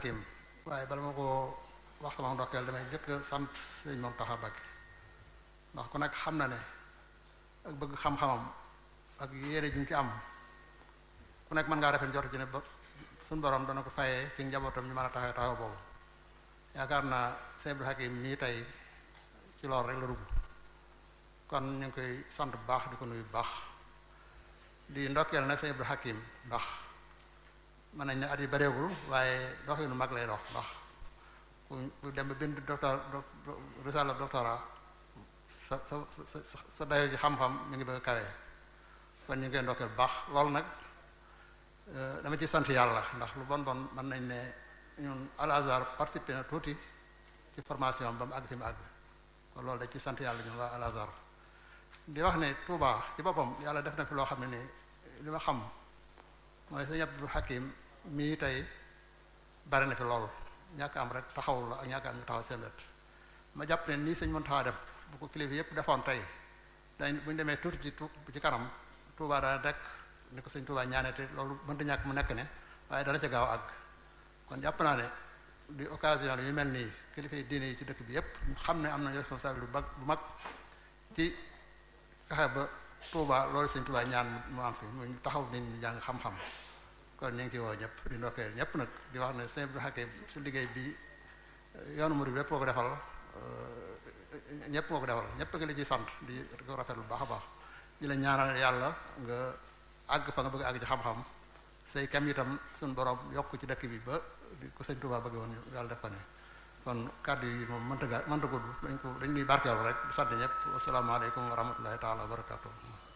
Hakim waaye bala ma ko wax sama ndokkeel damay jëkk sant sëñ Mountakha Mbacké ndax ku nekk xam na ne ak bëgg xam-xamam ak yéene ju ñu ci am ku nekk mën ngaa rafet njort ci ne ba suñu borom dana ko fayee ci njabootam ñu mën a taxaw taxaw boobu yaakaar naa sëñ Abdou Hakim nii tey ci loolu rek la dugg kon ñu ngi koy sant bu baax di ko nuyu bu baax di ndokkeel nag sëñ Abdou Hakim ndax mën nañ ne at yi bareegul waaye dox yu nu mag lay dox ndax ku dem ba bind docteur risala doctorat sa sa sa sa dayo ci xam-xam mi ngi bëgg a kawee kon ñu ngi koy ndokkeel bu baax loolu nag dama ci sant yàlla ndax lu bon bon mën nañ ne ñun Al Azhar participé na tuuti ci formation ba mu àgg fi mu àgg kon loolu dañ ci sant yàlla ñun waa Al Azhar di wax ne Touba ci boppam yàlla def na fi loo xam ne ni li ma xam mooy sëñ Abdou Hakim mii tey bari na fi lool ñàkk am rek taxawul la ak ñàkk am ñu taxaw seen wet ma jàpp ne nii sëñ Mountakha def bu ko kilifa yépp defoon tey dañ bu ñu demee tuuti ci tu ci kanam Touba dana rek ni ko sëñ Touba ñaanete loolu mënta ñàkk mu nekk ne waaye dana ca gaaw àgg kon jàpp naa ne di occasion yu mel nii kilifa yi diine yi ci dëkk bi yépp ñu xam ne am nañu responsabilité bu mag bu mag ci fexe ba Touba loolu sëñ Touba ñaan mu am fi mu taxaw nit ñi jàng xam-xam kon ñu ngi ciy woo ñëpp di ndokkeel ñëpp nag di wax ne sëñ Abdou Hakim su liggéey bi yoonu murid yépp moo ko defal ñëpp moo ko defal ñëpp nga la ciy sant di ko rafet lu baax a baax di la ñaanal yàlla nga àgg fa nga bëgg àgg ci xam-xam say kam itam suñu borom yokk ci dëkk bi ba di ko sëñ Touba bëgg woon yàlla def ko ne kon kàddu yi moom mënta ga mënta gudd dañ ko dañ ñuy barkeelu rek di sant ñëpp wasalaamaaleykum wa rahmatullahi taala wa barakatuh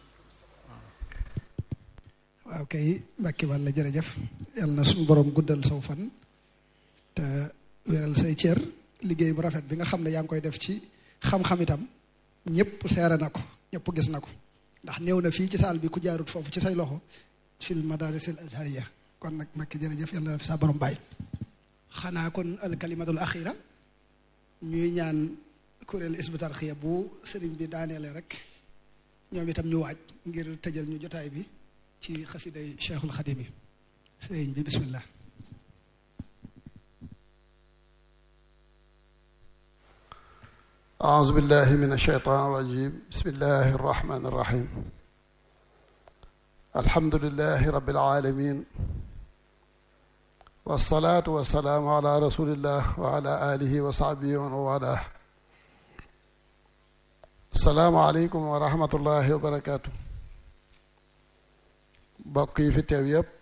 waaw kay Mbàkke wàlla jërëjëf yàlla na suñu borom guddal saw fan te wéral say cër liggéey bu rafet bi nga xam ne yaa ngi koy def ci xam-xam itam ñëpp seere na ko ñëpp gis na ko ndax néew na fii ci saal bi ku jaarut foofu ci say loxo fil madarisil azhariya kon nag Mbàkke jërëjëf yàlla na fi sa borom bàyyi xanaa kon alkalimatul axira ñuy ñaan kuréel Hizbut Tarqiyyah bu sëriñ bi daaneele rek ñoom itam ñu waaj ngir tëjal ñu jotaay bi ci xasiday Cheikhul Xadim yi sëriñ bi bismillah أعوذ بالله من الشيطان الرجيم بسم الله الرحمن الرحيم الحمد لله رب العالمين والصلاة والسلام على رسول الله وعلى آله وصحبه ومن والاه السلام عليكم ورحمة الله وبركاته bokk yi fi teew yépp